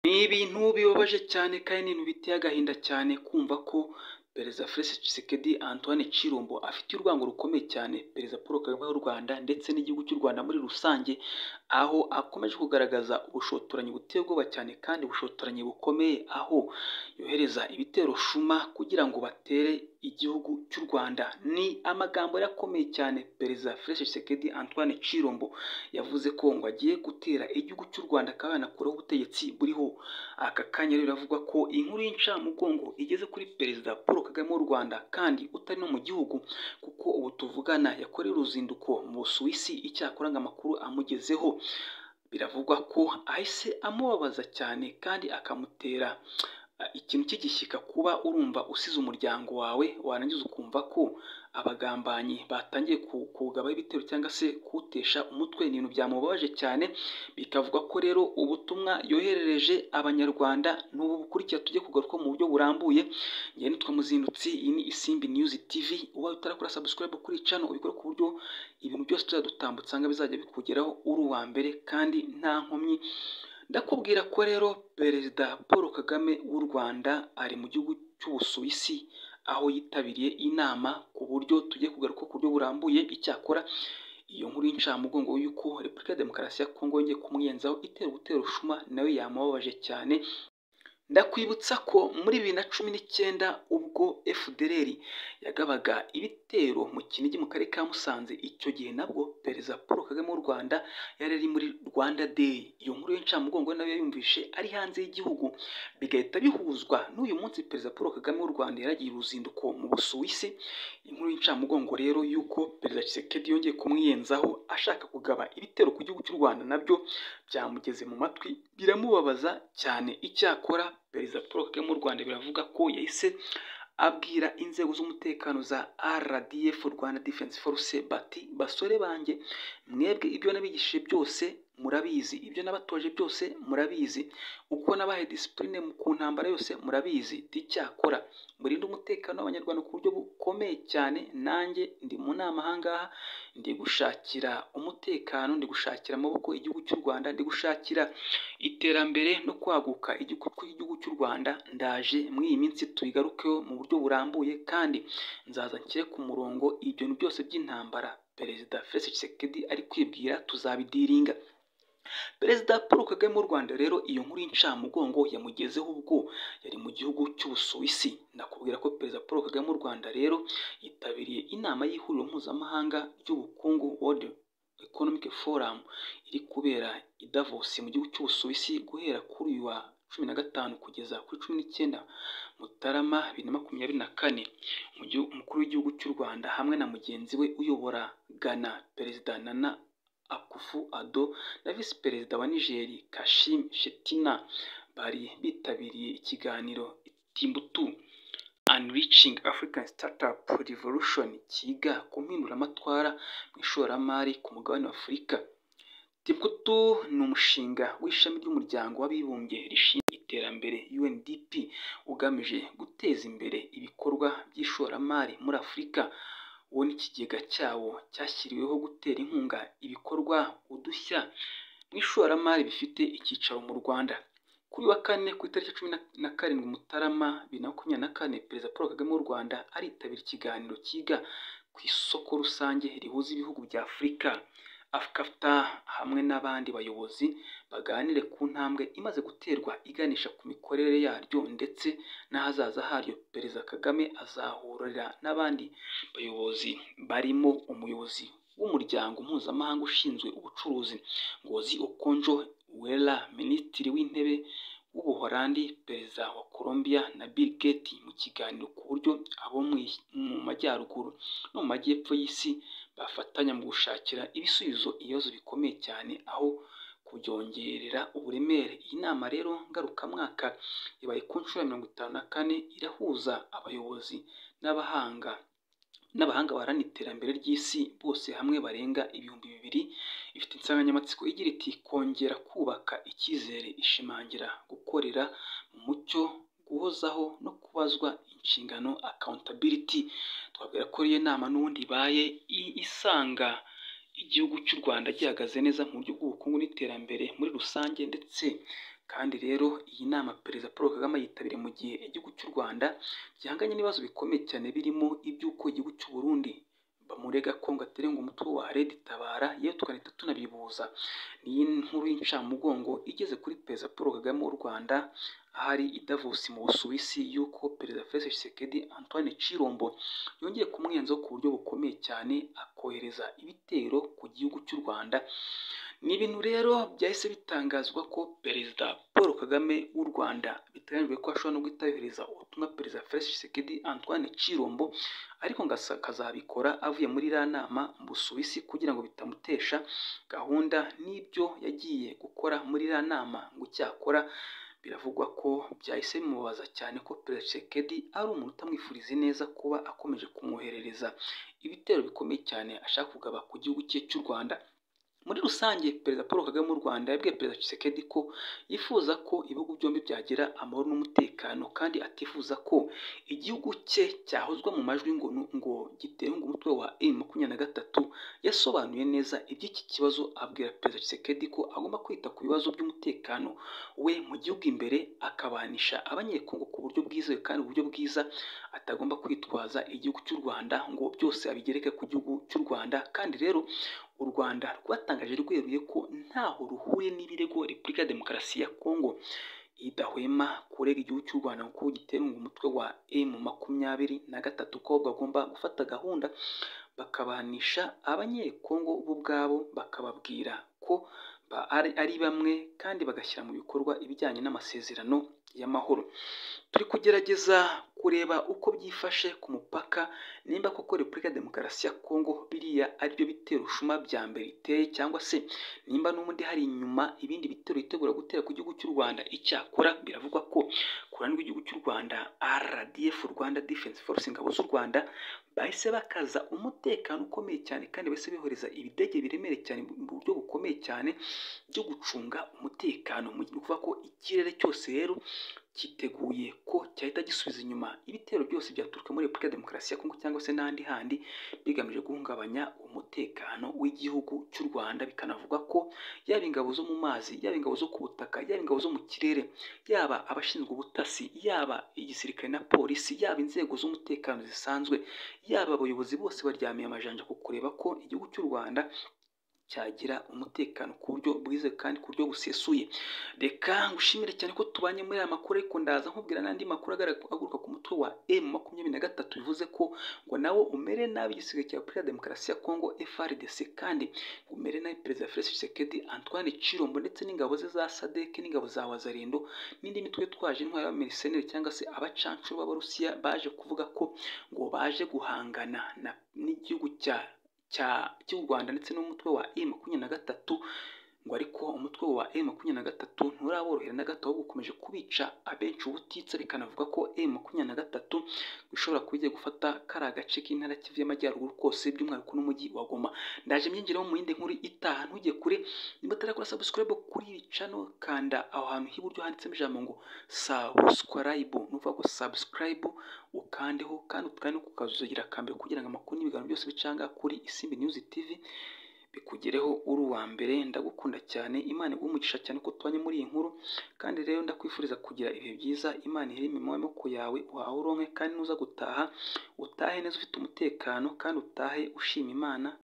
Ni ibintu bibabaje cyane kandi ni ibintu biteye agahinda cyane kumva ko Perezida Felix Tshisekedi Antoine Tshilombo afite urwango rukomeye cyane Perezida Paul Kagame w'u Rwanda ndetse n'igihugu cy'u Rwanda muri rusange, aho akomeje kugaragaza ubushotoranyi buteye ubwoba cyane kandi ubushotoranyi bukomeye, aho yohereza ibitero Shuma kugira ngo batere igihugu cy'u Rwanda, ni amagambo yari akomeye cyane Perezida Felix Tshisekedi Antoine Tshilombo yavuze ko ngo agiye gutera igihugu cy'u Rwanda kandi anakuraho ubutegetsi buriho, aka kanya rero biravugwa ko inkuru y'incamugongo igeze kuri Perezida Paul Kagame w'u Rwanda kandi utari no mu gihugu kuko ubu tuvugana yakoreye uruzinduko mu Busuwisi, icyakora ngo amakuru amugezeho biravugwa ko ahise amubabaza cyane kandi akamutera ikintu cy'igishyika kuba urumva usize umuryango wawe, warangiza ukumva ko abagambanyi batangiye kuwugabaho ibitero cyangwa se kuwutesha umutwe, ni ibintu byamubabaje cyane, bikavugwa ko rero ubutumwa yoherereje Abanyarwanda n'ubu bukurikira tugiye kugarukaho mu buryo burambuye, njye nitwa Muzindutsi, iyi ni Isimbi News TV, ubaye utarakora subscribe kuri iyi channel ubikore ku buryo ibintu byose tuzajya dutambutsa usanga bizajya bikugeraho uri uwa mbere kandi nta nkomyi, ndakubwira ko rero Perezida Paul Kagame w'u Rwanda ari mu gihugu cy'Ubusuwisi, aho yitabiriye inama ku buryo tugiye kugaruka ku buryo burambuye, icyakora iyo nkuru y'incamugongo y'uko Repubulika ya Demokarasi ya Kongo yongeye kumwiyenzaho itera ubutero Shuma nawe yamubabaje cyane, ndakwibutsa ko muri bibiri na cumi n'icyenda ubwo FDLR yagabaga ibitero mu Kinigi mu karere ka Musanze, icyo gihe nabwo Perezida Paul Kagame w'u Rwanda yari ari muri Rwanda Day, iyo nkuru y'incamugongo nayo yayumvishe ari hanze y'igihugu, bigahita bihuzwa n'uyu munsi Perezida Paul Kagame w'u Rwanda yaragiye uruzinduko mu Busuwisi, inkuru y'incamugongo rero y'uko Perezida Tshisekedi yongeye kumwiyenzaho ashaka kugaba ibitero ku gihugu cy'u Rwanda nabyo byamugeze mu matwi biramubabaza cyane, icyakora Perezida Paul Kagame w'u Rwanda biravuga ko yahise abwira inzego z'umutekano za RDF Rwanda Defense Force bati basore banjye mwebwe ibyo nabigishije byose murabizi ibyo nabatoje byose murabizi uko nabahaye disipurine ku ntambara yose murabizi icyakora murinde umutekano w'abanyarwanda ku buryo bukomeye cyane nanjye ndi mu nama ahangaha ndi gushakira umutekano ndi gushakira amaboko igihugu cy'u Rwanda ndi gushakira iterambere no kwaguka igihugu cy'u Rwanda ndaje muri iyi minsi tuyigarukeho mu buryo burambuye kandi nzaza nshyire ku murongo ibyo byose by'intambara Perezida Felix Tshisekedi ari kwibwira tuzabidiringa Perezida Paul Kagame w'u Rwanda rero iyo nkuru y'incamugongo yamugezeho ubwo yari mu gihugu cy'Ubusuwisi, ndakubwira ko Perezida Paul Kagame w'u Rwanda rero yitabiriye inama y'ihuriro mpuzamahanga ry'ubukungu World Economic Forum iri kubera i Davos mu gihugu cy'Ubusuwisi guhera kuri uyu wa cumi na gatanu kugeza kuri cumi n'icyenda Mutarama bibiri na makumyabiri na kane, umukuru w'igihugu cy'u Rwanda hamwe na mugenzi we uyobora Ghana Perezida Nana Akufo-Addo na Visi Perezida wa Niger Kashim Shettima bari bitabiriye ikiganiro Timbuktu Unleashing African Startup Revolution kiga ku mpinduramatwara mu ishoramari ku mugabane wa Afurika. Timbuktu ni umushinga w'ishami ry'umuryango w'abibumbye rishinzwe iterambere UNDP ugamije guteza imbere ibikorwa by'ishoramari muri Afurika wo n'ikigega cyawo cyashyiriweho gutera inkunga ibikorwa udushya mu ishoramari bifite icyicaro mu Rwanda. Kuri wa kane ku itariki cumi na karindwi Mutarama bibiri na makumyabiri na kane, Perezida Paul Kagame w'u Rwanda aritabira ikiganiro kiga ku isoko rusange rihuza ibihugu bya Afurika afukafta hamwe n'abandi bayobozi baganire ku ntambwe imaze guterwa iganisha ku mikorere yaryo ndetse n'ahazaza haryo. Perezida Kagame azahurira n'abandi bayobozi barimo umuyobozi w'umuryango mpuzamahanga ushinzwe ubucuruzi Ngozi Okonjo Iweala, Minisitiri w'Intebe w'Ubuholandi, Perezida wa Colombia na Bill Gates mu kiganiro ku buryo abo mu majyaruguru no mu majyepfo y'isi bafatanya mu gushakira ibisubizo ibibazo bikomeye cyane aho kubyongerera uburemere. Iyi nama rero ngarukamwaka ibaye ku nshuro ya mirongo itanu na kane irahuza abayobozi n'abahanga n'abahanga baharanira iterambere ry'isi bose hamwe barenga ibihumbi bibiri, ifite insanganyamatsiko igira iti kongera kubaka icyizere ishimangira gukorera mu mucyo guhozaho no kubazwa inshingano accountability twabwira ko iyo nama n'ubundi ibaye isanga igihugu cy'u Rwanda gihagaze neza mu buryo bw'ubukungu n'iterambere muri rusange ndetse kandi rero iyi nama perezida paul kagame ayitabiriye mu gihe igihugu cy'u rwanda gihanganye n'ibibazo bikomeye cyane birimo iby'uko igihugu cy'u burundi bamurega ko ngo aterenga umutwe wa redi tabara yewe tugahita tunabibuza niyi nkuru y'incamugongo igeze kuri perezida paul kagame w'u rwanda ahari i Davos mu busuwisi y'uko perezida felix tshisekedi antoine cirombo yongeye kumwenzaho ku buryo bukomeye cyane akohereza ibitero ku gihugu cy'u rwanda ni ibintu rero byahise bitangazwa ko perezida paul kagame w'u rwanda biteganyijwe ko ashobora no guhita yohereza ubutumwa perezida felix tshisekedi antoine cirombo ariko ngo asa- akazabikora avuye muri iriya nama mu busuwisi kugira ngo bitamutesha gahunda n'ibyo yagiye gukora muri iriya nama ngo icyakora biravugwa ko byahise bimubaza cyane ko perezida Tshisekedi ari umuntu utamwifuriza ineza kuba akomeje kumwoherereza ibitero bikomeye cyane ashaka kugaba ku gihugu cye cy'u rwanda muri rusange perezida paul kagame w'u rwanda yabwiye perezida Tshisekedi ko yifuza ko ibihugu byombi byagira amahoro n'umutekano kandi atifuza ko igihugu cye cyahozwa mu majwi ngo ngo gitenge umutwe wa M makumyabiri na gatatu yasobanuye neza iby'iki kibazo abwira perezida Tshisekedi ko agomba kwita ku bibazo by'umutekano we mu gihugu imbere akabanisha abanyekongo ku buryo bwizewe kandi uburyo bwiza atagomba kwitwaza igihugu cy'u rwanda ngo byose abigereke ku gihugu cy'u rwanda kandi rero u rwanda rwatangaje rweruye ko ntaho ruhuye n'ibirego repubulika ya demokarasi ya kongo idahwema kurega igihugu cy'u rwanda kuko giterunga umutwe wa m makumyabiri na gatatu ko bagomba gufata gahunda bakabanisha abanyekongo bo ubwabo bakababwira ko ba- ari ari bamwe kandi bagashyira mu bikorwa ibijyanye n'amasezerano y'amahoro turi kugerageza kureba uko byifashe ku mupaka nimba koko repubulika ya demokarasi ya kongo biriya ari byo bitero ushuma bya mbere iteye cyangwa se nimba n'ubundi hari inyuma ibindi bitero yitegura gutera ku gihugu cy'u rwanda icyakora biravugwa ko ku ruhande rw'igihugu cy'u rwanda rdf rwanda defense force ingabo z'u rwanda bahise bakaza umutekano ukomeye cyane kandi bahise bohereza ibidege biremereye cyane mu buryo bukomeye cyane byo gucunga umutekano mu gihe kuvuga ko ikirere cyose rero cyiteguye ko cyahita gisubiza inyuma ibitero byose byaturuka muri repubulika ya demokarasi ya kongo cyangwa se n'ahandi handi bigamije guhungabanya umutekano w'igihugu cy'u rwanda bikanavuga ko yaba ingabo zo mu mazi yaba ingabo zo ku butaka yaba ingabo zo mu kirere yaba abashinzwe ubutasi yaba igisirikare na polisi yaba inzego z'umutekano zisanzwe yaba abayobozi bose baryamiye amajanja ku kureba ko igihugu cy'u rwanda cyagira umutekano ku buryo bwizewe kandi ku buryo busesuye reka ngushimire cyane ko tubanye muri aya makuru ariko ndaza nkubwira n'andi makuru agara- aguruka ku mutwe wa m makumyabiri na gatatu bivuze ko ngo nawe umere nabi igisigaye cya repubulika ya demokarasi ya kongo frdc kandi ngo umere nabi perezida felix tshisekedi antoine cirombo ndetse n'ingabo ze za sadek n'ingabo za wazarendo n'indi mitwe yitwaje intwaro y'abameriseneri cyangwa se abacancuro b'abarusiya baje kuvuga ko ngo baje guhangana na- n'igihugu cya cya cy'u Rwanda ndetse n'umutwe wa M makumyabiri na gatatu ngo ariko umutwe wa M makumyabiri na gatatu nturaborohera na gato ahubwo ukomeje kubica abenshi ubutitsa bikanavuga ko M makumyabiri na gatatu bishobora kuba igiye gufata kariya gace k'intara ya Kivu y'Amajyaruguru kose by'umwihariko n'umujyi wa Goma ndaje mbyinjiramo mu yindi nkuru itaha ntujye kure niba utarakora subscribe kuri iri channel kanda aho hantu h'iburyo handitsemo ijambo ngo subscribe ni ukuvuga ngo subscribe ukandeho kandi ukande ku kazugira akambere kugira ngo amakuru n'ibiganiro byose bicanga kuri Isimbi News TV bikugereho uri uwa mbere ndagukunda cyane Imana iguhe umugisha cyane ko tubanye muri iyi nkuru kandi rero ndakwifuriza kugira ibihe byiza Imana ihere imirimo y'amaboko yawe uhahe uronke kandi nuza gutaha utahe neza ufite umutekano kandi utahe ushima Imana